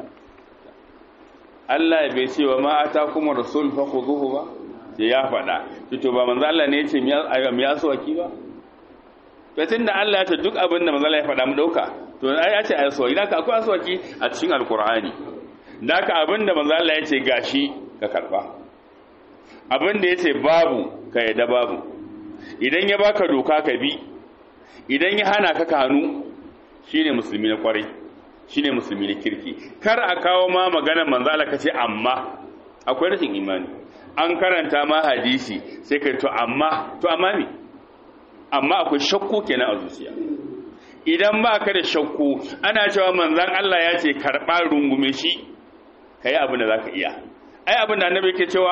Allah bai ce wa ma atakum rasul fakhuduhu ba sai ya faɗa to ba manzo Allah ne yace mi aswaki ba to tunda Allah ya ce duk abin da manzo Allah ya faɗa mu dauka to ai ya ce aswaki da akwai aswaki a cikin alqur'ani da ka abin da manzo Allah ya ce gashi ka karba abin da ya ce babu ka yadda babu idan ya baka doka ka bi idan ya hana ka kanu shine musulmi na kwarai shine musulmi na kirki kar a kawo ma maganar manzo Allah kace amma akwai rashin imani an karanta ma hadisi sai kai to amma to amma me amma akwai shakku kenan a zuciya idan ba ka da shakku ana cewa manzon Allah ya ce karba rungume shi kai abin da zaka iya ai abin da annabi yake cewa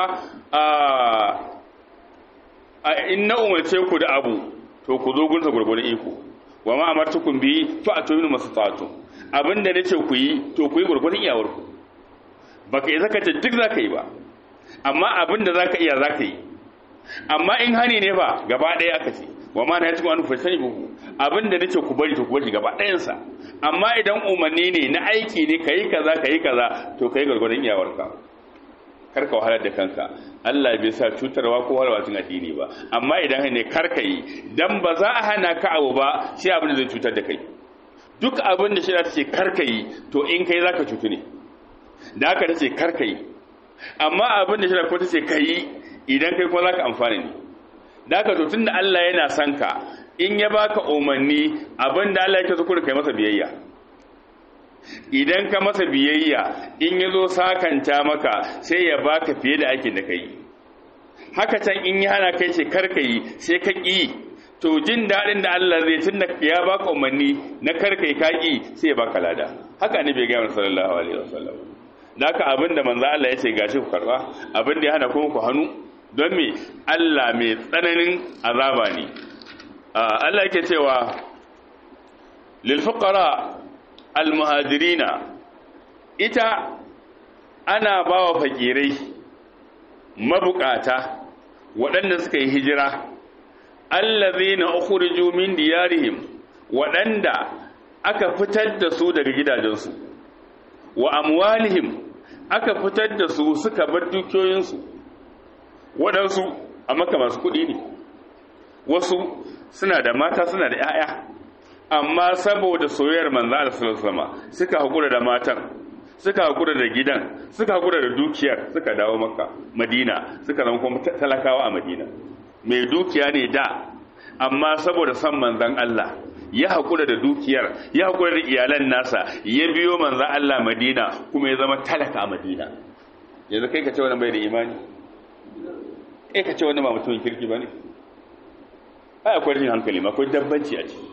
a inna umarce ku da abu to ku zo gunsa gurgurdan iko wa ma amartukum bi fa atunu masatatu abinda nace ku yi to ku yi gurgurdan iyawar ku baka yi zaka ce duk zaka yi ba amma abinda zaka iya zaka yi amma in hani ne ba gaba ɗaya aka ce wa ma na yatuku an fasani buku abinda nace ku bari to ku bari gaba ɗayan sa amma idan umarni ne na aiki ne kai kaza kai kaza to kai gurgurdan iyawar ka karka wahalar da kanka Allah bai sa cutarwa ko wahalwa tun addini ba amma idan ne karka yi dan ba za a hana ka abu ba sai abin da zai cutar da kai duk abin da shari'a tace karka yi to in kai zaka cutu ne da haka tace karka yi amma abin da shari'a ko tace kai idan kai kuma zaka amfana ne da haka to tunda Allah yana son ka in ya baka umarni abin da Allah yake so kai masa biyayya idan ka masa biyayya in ya zo sakanta maka sai ya baka fiye da aikin da ka yi haka can in yi hana kai ce karka yi sai ka ƙi to jin daɗin da Allah zai tun da ya baka umarni na karka yi ka ƙi sai ya baka lada haka ne bai gaya mana sallallahu alaihi wasallam da haka abin da manzo Allah ya ce gashi ku karba abin da ya hana kuma ku hannu don me Allah mai tsananin azaba ne Allah yake cewa lil fuqara almuhajirina ita ana ba wa fakirai mabukata waɗanda suka yi hijira allazina ukhriju min diyarihim waɗanda aka fitar da su daga gidajensu wa amwalihim aka fitar da su suka bar dukiyoyinsu waɗansu amma ka masu kuɗi ne wasu suna da mata suna da 'ya'ya amma saboda soyayyar manzo Allah sallallahu alaihi suka hakura da matan suka hakura da gidan suka hakura da dukiyar suka dawo makka madina suka zama kuma talakawa a madina mai dukiya ne da amma saboda san manzon Allah ya hakura da dukiyar ya hakura da iyalan nasa ya biyo manzon Allah madina kuma ya zama talaka a madina yanzu kai ka ce wannan bai da imani kai ka ce wannan ba mutumin kirki bane ai akwai rashin hankali ma akwai dabbanci a ciki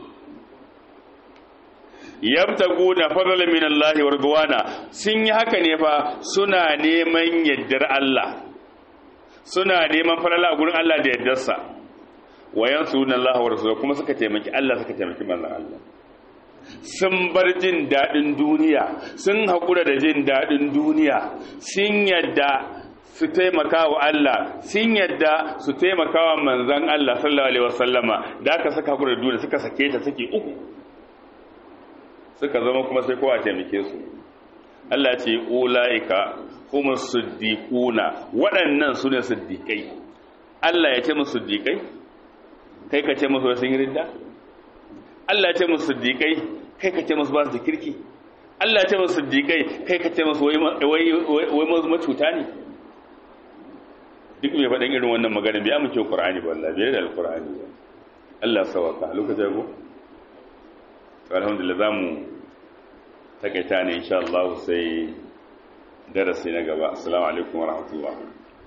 yabtaguna fadlan min Allah wa ridwana sun yi haka ne fa suna neman yaddar Allah suna neman falala a gurin Allah da yaddarsa wa yansuruna Allah wa rasulahu kuma suka taimaki Allah suka taimaki manzon Allah sun bar jin dadin duniya sun hakura da jin dadin duniya sun yadda su taimaka wa Allah sun yadda su taimaka wa manzon Allah sallallahu alaihi wasallama da aka saka hakura da duniya suka sake ta sake uku suka zama kuma sai kowa taimake su Allah ce ulaika kuma siddiquna waɗannan su ne siddiqai Allah ya ce musu siddiqai kai ka ce musu sun yi ridda Allah ya ce musu siddiqai kai ka ce musu ba su da kirki Allah ya ce musu siddiqai kai ka ce musu wai wai wai mazu macuta ne duk mai faɗin irin wannan magana bai amince Qur'ani ba Allah bai da Al-Qur'ani ba Allah sawaka lokacin go alhamdulillah za mu takaita ne insha Allah sai darasi na gaba assalamu alaikum wa rahmatullah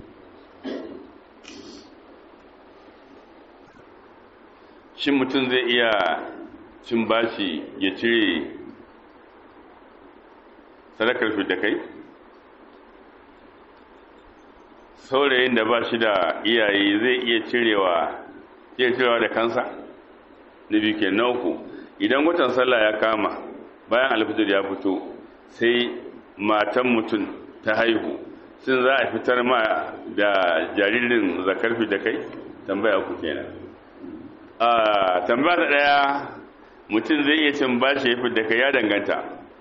shin mutum zai iya cin bashi ya cire sadakar fi da kai saurayin da ba shi da iyaye zai iya cirewa iya cirewa da kansa na biyu ke na uku idan watan sallah ya kama bayan alfijir ya fito sai matan mutum ta haihu sun za a fitar ma da jaririn zakarfi da kai tambaya ku kenan a tambaya ta daya mutum zai iya cin bashi ya fi da kai ya danganta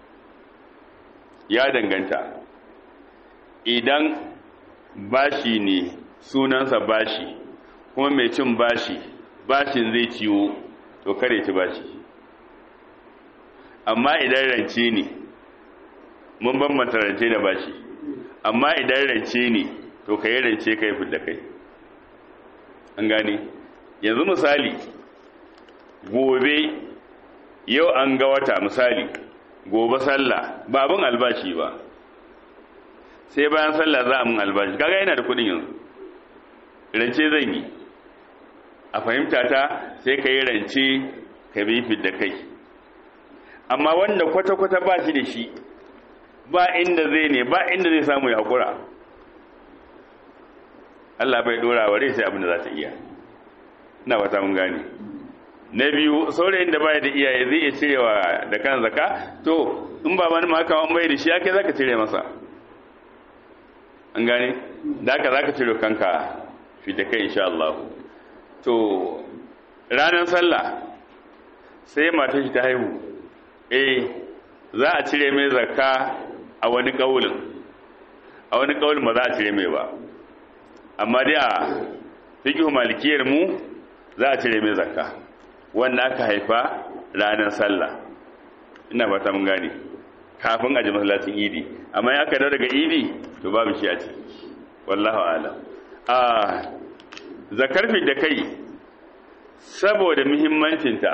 ya danganta idan bashi ne sunansa bashi kuma mai cin bashi bashin zai ciwo to kare ci bashi amma idan rance ne mun bambanta rance da bashi amma idan rance ne to ka yi rance ka yi fidda kai an gane yanzu misali gobe yau an ga wata misali gobe sallah ba abin albashi ba sai bayan sallah za a mun albashi kaga yana da kudin yanzu rance zan yi a fahimta ta sai ka yi rance ka bi fidda kai amma wanda kwata-kwata ba shi da shi ba inda zai ne ba inda zai samu ya haƙura Allah bai ɗora wa rai sai abin da za ta iya ina wata mun gane na biyu saurayin da baya da iyaye zai iya cirewa da kan zaka to in ba mani ma kawan bai da shi ake za ka cire masa an gane da haka za ka cire kanka fi da kai insha Allah to ranar sallah sai mata shi ta haihu eh za a cire mai zakka a wani kaulin a wani kaulin ba za a cire mai ba amma dai a fiqhu malikiyar mu za a cire mai zakka wanda aka haifa ranar sallah ina fata mun gane kafin a ji masallacin idi amma ya aka daga idi to babu shi a ciki wallahu a'lam a zakar da kai saboda muhimmancinta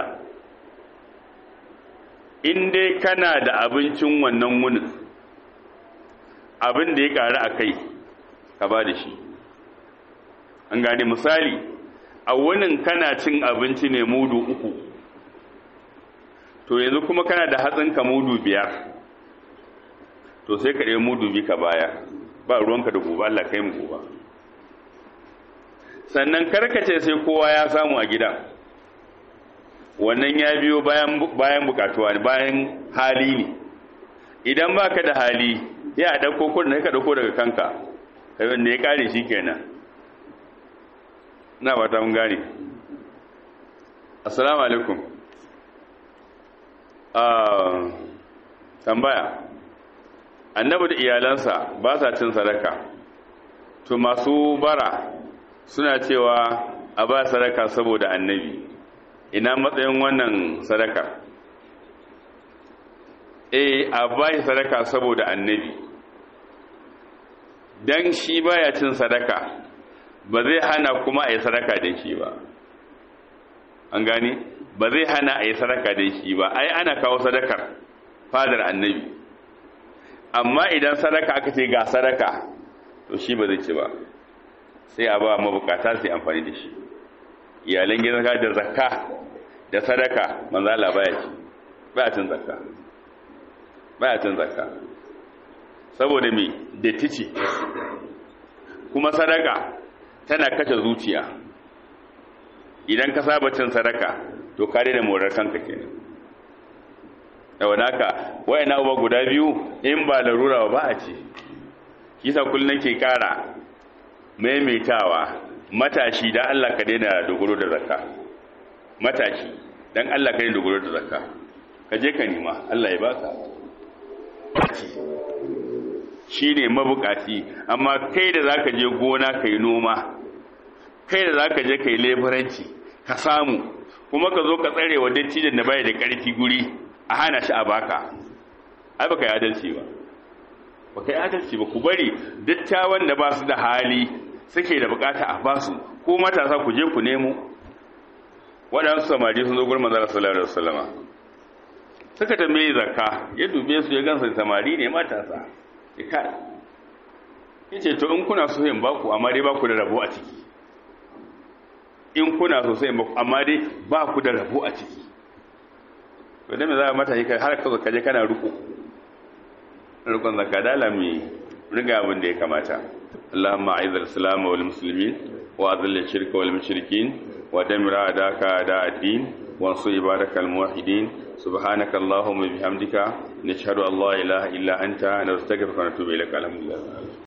in dai kana da abincin wannan wunin abin da ya ƙari a kai ka ba da shi an gane misali a wunin kana cin abinci ne mudu uku to yanzu kuma kana da hatsinka mudu biyar to sai ka ɗaya mudu bi ka baya ba ruwanka da gobe Allah kai mu gobe sannan karkace sai kowa ya samu a gidan wannan ya biyo bayan bayan bukatuwa ne bayan hali ne idan baka da hali ya a dauko kudin ka dauko daga kanka kai wanda ya kare shi kenan na ba ta mun gane assalamu alaikum ah tambaya annabi da iyalansa ba sa cin sadaka to masu bara suna cewa a ba sadaka saboda annabi ina matsayin wannan sadaka eh a ba shi sadaka saboda annabi dan shi baya cin sadaka ba zai hana kuma a yi sadaka da shi ba an gane ba zai hana a yi sadaka da shi ba ai ana kawo sadakar fadar annabi amma idan sadaka aka ce ga sadaka to shi ba zai ci ba sai a ba mabukata sai amfani da shi iyalan gidan da zakka da sadaka manzala baya ci baya cin zakka baya cin zakka saboda me datti ce kuma sadaka tana kashe zuciya idan ka saba cin sadaka to ka da morar kanka kenan yawan haka wayan abubuwa guda biyu in ba larura ba a ce kisa kullum ke kara maimaitawa matashi dan Allah ka daina dogaro da zakka matashi dan Allah ka daina dogaro da zakka ka je ka nima Allah ya baka shine mabukaci amma kai da zaka je gona kai noma kai da zaka je kai leburanci ka samu kuma ka zo ka tsare wa dattijan da bai da karfi guri a hana shi a baka ai baka yi adalci ba baka yi adalci ba ku bari dattawan da ba su da hali suke da bukata a basu ko matasa ku je ku nemo waɗansu samari sun zo gurin manzara sallallahu alaihi wasallama suka tambaye zakka ya dube su ya gansa samari ne matasa ya kai yace to in kuna so yin baku amma dai baku da rabo a ciki in kuna so sai baku amma dai ba ku da rabo a ciki to dan me za mata yi har ka zo kaje kana ruko rukun zakka dala mai riga abin da ya kamata اللهم أعز الإسلام والمسلمين وأذل الشرك والمشركين ودمر أعداءك أعداء الدين وانصر عبادك الموحدين سبحانك اللهم وبحمدك نشهد أن لا إله إلا أنت نستغفرك ونتوب إليك الحمد لله